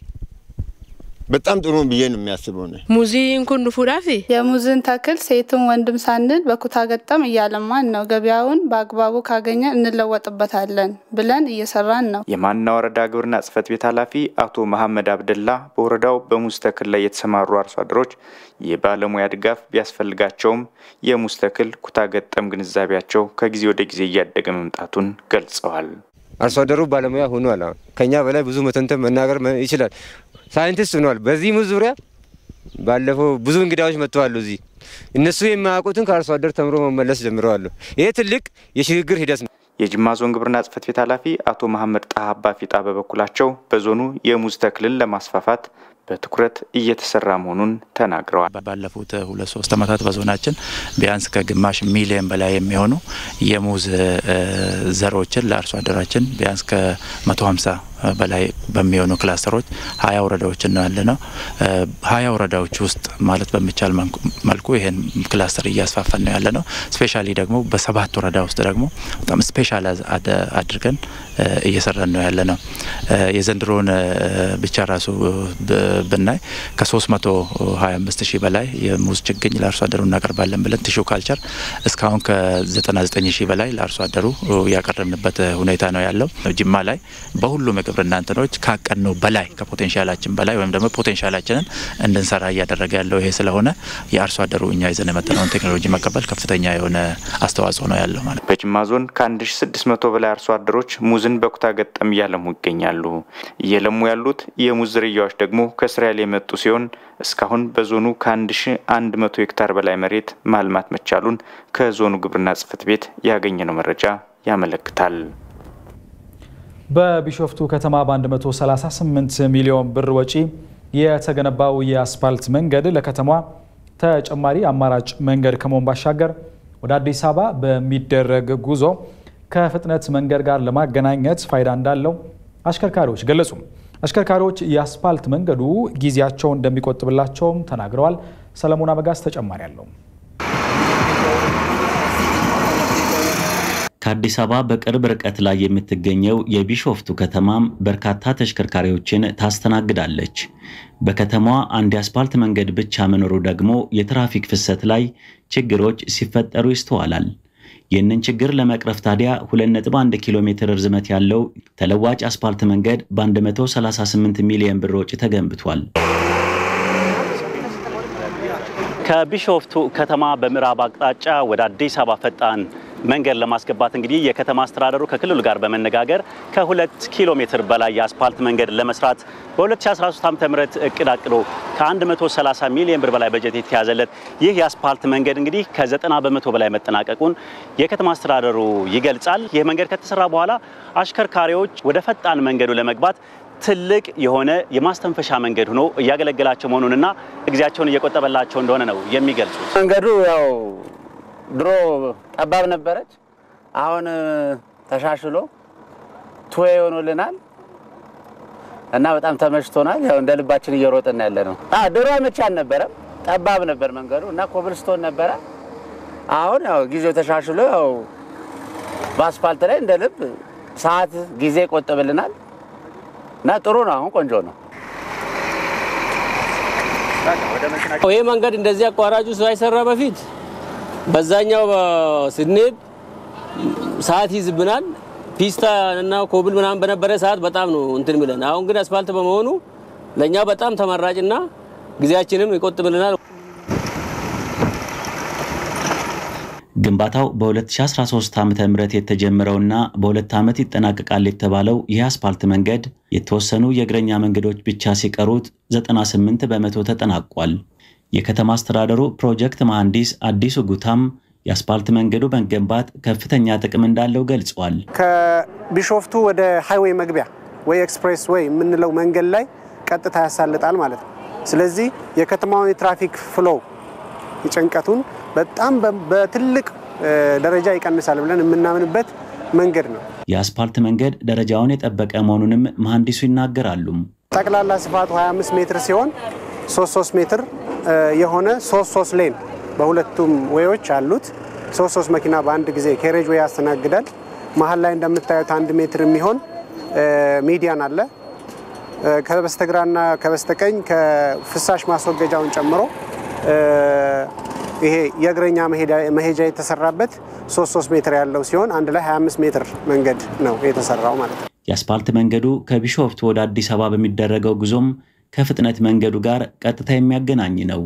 በጣም ጥሩ ብዬ ነው የሚያስበው ነው። ሙዚን ኩን ፉዳፊ የሙዝን ተክል ሴትም ወንድም ሳንል በኩታ ገጠም እያለማን ነው። ገበያውን በአግባቡ ካገኘ እንለወጥበታለን ብለን እየሰራን ነው። የማና ወረዳ ግብርና ጽሕፈት ቤት ኃላፊ አቶ መሐመድ አብደላ በወረዳው በሙዝ ተክል ላይ የተሰማሩ አርሶ አደሮች የባለሙያ ድጋፍ ቢያስፈልጋቸውም የሙዝ ተክል ኩታ ገጠም ግንዛቤያቸው ከጊዜ ወደ ጊዜ እያደገ መምጣቱን ገልጸዋል። አርሶ አደሩ ባለሙያ ሆኗል። አሁን ከኛ በላይ ብዙ መተንተን መናገር ይችላል። ሳይንቲስት ሆኗል። በዚህ ሙዝ ዙሪያ ባለፈው ብዙ እንግዳዎች መጥተዋል። እዚህ እነሱ የማያውቁትን ከአርሶ አደር ተምሮ መመለስ ጀምረዋል። ይሄ ትልቅ የሽግግር ሂደት ነው። የጅማ ዞን ግብርና ጽሕፈት ቤት ኃላፊ አቶ መሐመድ ጣሃ አባፊጣ በበኩላቸው በዞኑ የሙዝ ተክልን ለማስፋፋት በትኩረት እየተሰራ መሆኑን ተናግረዋል። ባለፉት ሁለት ሶስት ዓመታት በዞናችን ቢያንስ ከግማሽ ሚሊዮን በላይ የሚሆኑ የሙዝ ዘሮችን ለአርሶ አደራችን ቢያንስ ከ150 በላይ በሚሆኑ ክላስተሮች ሀያ ወረዳዎችን ነው ያለ ነው። ሀያ ወረዳዎች ውስጥ ማለት በሚቻል መልኩ ይህን ክላስተር እያስፋፈን ነው ያለ ነው። ስፔሻሊ ደግሞ በሰባት ወረዳ ውስጥ ደግሞ በጣም ስፔሻል አድርገን እየሰራን ነው ያለ ነው። የዘንድሮን ብቻ ራሱ ብናይ ከ325 ሺህ በላይ የሙዝ ችግኝ ለአርሶ አደሩ እናቀርባለን ብለን ቲሹ ካልቸር እስካሁን ከ99 ሺህ በላይ ለአርሶ አደሩ ያቀረብንበት ሁኔታ ነው ያለው። ጅማ ላይ በሁሉም የግብርና እንትኖች ካቀድነው በላይ ከፖቴንሻላችን በላይ ወይም ደግሞ ፖቴንሻላችንን እንድንሰራ እያደረገ ያለው ይሄ ስለሆነ የአርሶ አደሩ እኛ ይዘን የመጠነውን ቴክኖሎጂ መቀበል ከፍተኛ የሆነ አስተዋጽኦ ነው ያለው ማለት በጅማ ዞን ከ1600 በላይ አርሶ አደሮች ሙዝን በኩታ ገጠም እያለሙ ይገኛሉ። እየለሙ ያሉት የሙዝ ዝርያዎች ደግሞ ከእስራኤል የመጡ ሲሆን እስካሁን በዞኑ ከ1100 ሄክታር በላይ መሬት ማልማት መቻሉን ከዞኑ ግብርና ጽሕፈት ቤት ያገኘነው መረጃ ያመለክታል። በቢሾፍቱ ከተማ በ138 ሚሊዮን ብር ወጪ የተገነባው የአስፓልት መንገድ ለከተማዋ ተጨማሪ አማራጭ መንገድ ከመሆን ባሻገር ወደ አዲስ አበባ በሚደረግ ጉዞ ከፍጥነት መንገድ ጋር ለማገናኘት ፋይዳ እንዳለው አሽከርካሪዎች ገለጹ። አሽከርካሪዎች የአስፓልት መንገዱ ጊዜያቸውን እንደሚቆጥብላቸውም ተናግረዋል። ሰለሞን አበጋዝ ተጨማሪ አለው። ከአዲስ አበባ በቅርብ ርቀት ላይ የምትገኘው የቢሾፍቱ ከተማም በርካታ ተሽከርካሪዎችን ታስተናግዳለች። በከተማዋ አንድ የአስፓልት መንገድ ብቻ መኖሩ ደግሞ የትራፊክ ፍሰት ላይ ችግሮች ሲፈጠሩ ይስተዋላል። ይህንን ችግር ለመቅረፍ ታዲያ 2.1 ኪሎ ሜትር ርዝመት ያለው ተለዋጭ አስፓልት መንገድ በ138 ሚሊዮን ብር ወጪ ተገንብቷል። ከቢሾፍቱ ከተማ በምዕራብ አቅጣጫ ወደ አዲስ አበባ ፈጣን መንገድ ለማስገባት እንግዲህ የከተማ አስተዳደሩ ከክልሉ ጋር በመነጋገር ከሁለት ኪሎ ሜትር በላይ የአስፓልት መንገድ ለመስራት በ2013 ዓ ም እቅድ አቅዶ ከ130 ሚሊዮን ብር በላይ በጀት የተያዘለት ይህ የአስፓልት መንገድ እንግዲህ ከ90 በመቶ በላይ መጠናቀቁን የከተማ አስተዳደሩ ይገልጻል። ይህ መንገድ ከተሰራ በኋላ አሽከርካሪዎች ወደ ፈጣን መንገዱ ለመግባት ትልቅ የሆነ የማስተንፈሻ መንገድ ሆኖ እያገለገላቸው መሆኑንና ጊዜያቸውን እየቆጠበላቸው እንደሆነ ነው የሚገልጹት። መንገዱ ያው ድሮ ጠባብ ነበረች። አሁን ተሻሽሎ ቱዌ ሆኖልናል እና በጣም ተመችቶናል። ያው እንደ ልባችን እየሮጥን ያለ ነው። ድሮ አመቺ አልነበረም፣ ጠባብ ነበር መንገዱ እና ኮብልስቶን ነበረ። አሁን ያው ጊዜው ተሻሽሎ ያው በአስፋልት ላይ እንደ ልብ ሰዓት ጊዜ ይቆጥብልናል እና ጥሩ ነው። አሁን ቆንጆ ነው። ይህ መንገድ እንደዚህ አቋራጩ ሳይሰራ በፊት በዛኛው ስንሄድ ሰዓት ይዝብናል። ፒስታ እና ኮብል ምናምን በነበረ ሰዓት በጣም ነው እንትን ሚለን። አሁን ግን አስፋልት በመሆኑ ለእኛ በጣም ተመራጭና ጊዜያችንም ይቆጥብልናል። ግንባታው በ2013 ዓ ም የተጀመረውና በሁለት ዓመት ይጠናቀቃል የተባለው ይህ አስፓልት መንገድ የተወሰኑ የእግረኛ መንገዶች ብቻ ሲቀሩት 98 በመቶ ተጠናቋል። የከተማ አስተዳደሩ ፕሮጀክት መሐንዲስ አዲሱ ጉታም የአስፓልት መንገዱ መገንባት ከፍተኛ ጥቅም እንዳለው ገልጿል። ከቢሾፍቱ ወደ ሃይዌይ መግቢያ ወይ ኤክስፕሬስ ወይ የምንለው መንገድ ላይ ቀጥታ ያሳልጣል ማለት ነው። ስለዚህ የከተማውን የትራፊክ ፍሎው ጭንቀቱን በጣም በትልቅ ደረጃ ይቀንሳል ብለን የምናምንበት መንገድ ነው። የአስፓልት መንገድ ደረጃውን የጠበቀ መሆኑንም መሐንዲሱ ይናገራሉ። ጠቅላላ ስፋቱ 25 ሜትር ሲሆን 33 ሜትር የሆነ 33 ሌን በሁለቱም ዌዮች አሉት። 33 መኪና በአንድ ጊዜ ኬሬጅ ዌይ ያስተናግዳል። መሀል ላይ እንደምታዩት አንድ ሜትር የሚሆን ሚዲያን አለ። ከበስተግራና ከበስተቀኝ ከፍሳሽ ማስወገጃውን ጨምሮ ይሄ የእግረኛ መሄጃ የተሰራበት 33 ሜትር ያለው ሲሆን አንድ ላይ 25 ሜትር መንገድ ነው የተሰራው ማለት ነው። የአስፓልት መንገዱ ከቢሾፍቱ ወደ አዲስ አበባ በሚደረገው ጉዞም ከፍጥነት መንገዱ ጋር ቀጥታ የሚያገናኝ ነው።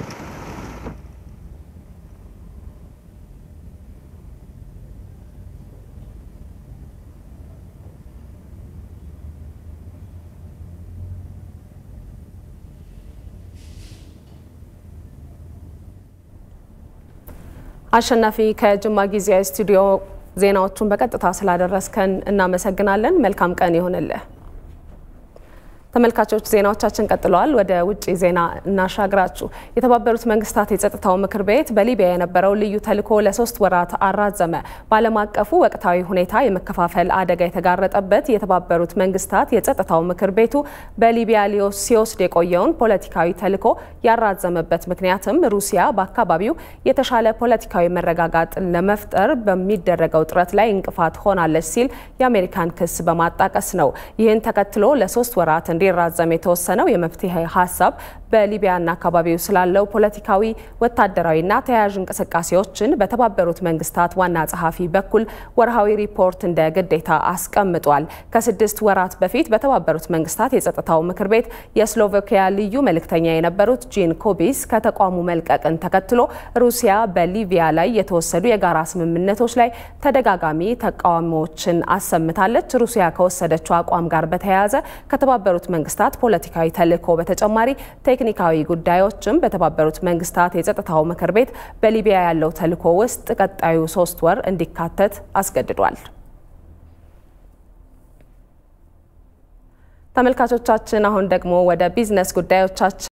አሸናፊ ከጅማ ጊዜያዊ ስቱዲዮ ዜናዎቹን በቀጥታ ስላደረስከን እናመሰግናለን። መልካም ቀን ይሆንልህ። ተመልካቾች ዜናዎቻችን ቀጥለዋል። ወደ ውጭ ዜና እናሻግራችሁ። የተባበሩት መንግስታት የጸጥታው ምክር ቤት በሊቢያ የነበረው ልዩ ተልዕኮ ለሶስት ወራት አራዘመ። በዓለም አቀፉ ወቅታዊ ሁኔታ የመከፋፈል አደጋ የተጋረጠበት የተባበሩት መንግስታት የጸጥታው ምክር ቤቱ በሊቢያ ሲወስድ የቆየውን ፖለቲካዊ ተልዕኮ ያራዘመበት ምክንያትም ሩሲያ በአካባቢው የተሻለ ፖለቲካዊ መረጋጋትን ለመፍጠር በሚደረገው ጥረት ላይ እንቅፋት ሆናለች ሲል የአሜሪካን ክስ በማጣቀስ ነው። ይህን ተከትሎ ለሶስት ወራት እንዲራዘም የተወሰነው የመፍትሄ ሀሳብ በሊቢያና አካባቢው ስላለው ፖለቲካዊ፣ ወታደራዊና ተያያዥ እንቅስቃሴዎችን በተባበሩት መንግስታት ዋና ጸሐፊ በኩል ወርሃዊ ሪፖርት እንደ ግዴታ አስቀምጧል። ከስድስት ወራት በፊት በተባበሩት መንግስታት የጸጥታው ምክር ቤት የስሎቫኪያ ልዩ መልእክተኛ የነበሩት ጂን ኮቢስ ከተቋሙ መልቀቅን ተከትሎ ሩሲያ በሊቢያ ላይ የተወሰዱ የጋራ ስምምነቶች ላይ ተደጋጋሚ ተቃውሞዎችን አሰምታለች። ሩሲያ ከወሰደችው አቋም ጋር በተያያዘ ከተባበሩት መንግስታት ፖለቲካዊ ተልዕኮ በተጨማሪ ቴክኒካዊ ጉዳዮችም በተባበሩት መንግስታት የጸጥታው ምክር ቤት በሊቢያ ያለው ተልዕኮ ውስጥ ቀጣዩ ሶስት ወር እንዲካተት አስገድዷል። ተመልካቾቻችን አሁን ደግሞ ወደ ቢዝነስ ጉዳዮቻችን